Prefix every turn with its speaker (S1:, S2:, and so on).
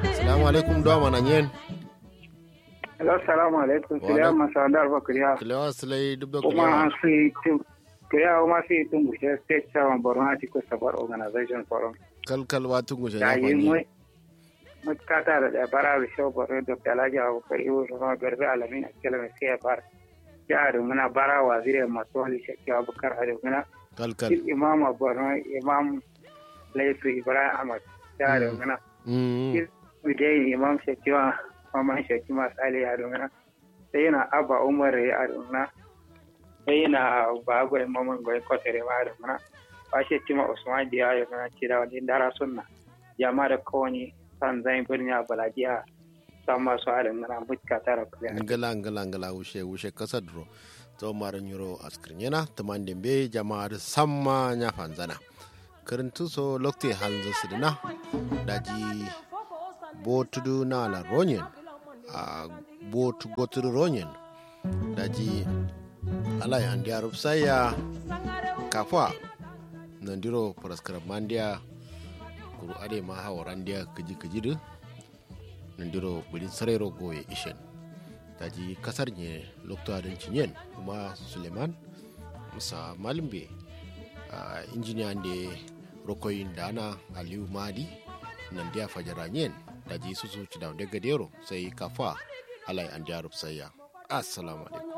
S1: Assalamu alaikum do mana nyen.
S2: Hello, assalamu alaikum. Kiliya masadar ba kiliya.
S1: Kilewa silai dubdo
S2: Kuma an
S1: kilewa.
S2: fi tun kiliya kuma fi tun gushe state chairman Borno Atiku Sabar Organization Forum.
S1: Kalkal watu ngushe
S2: Da
S1: ya
S2: yi mu
S1: fanyi.
S2: mutkata da da bara da shau Borno Dr. Alhaji Abubakar Iwo Rama Garbe Alamin Akela mai sai ya fara. Jihar muna bara waziri masu wani shakki Abubakar Ado muna.
S1: Kalkal.
S2: Chief Imam Borno Imam Laifu Ibrahim Ahmad. Jihar muna.
S1: Mm.
S2: Bidai Imam Shakiwa Maman Shakima Sale ya muna. Sai yana Abba Umar ya muna. sai na bagwai maman gwai kwatere ma da muna ba shi cima usman diya ya muna ci da wani dara sunna jama da kawani san zai birni a balajiya san masu halin muna mutka tara kuliya
S1: ngala ngala ngala wushe wushe kasa duro to maran yuro askrinyena tamande be jama'ar samma nya fanzana karantu so lokte halzo sidina daji botudu na la ronyen a botu gotudu ronyen daji alai andi arub saya kafwa nandiro paraskara mandia kuru ade ma hawarandia kaji kajidu nandiro bulin sarero goye ishen daji kasar ne lokta don cinyen kuma suleiman musa malimbe a injiniya da rokoyin dana aliyu madi nan dia fajara nyen daji susu ci da gadero sai kafa alai an jarub sayya assalamu alaikum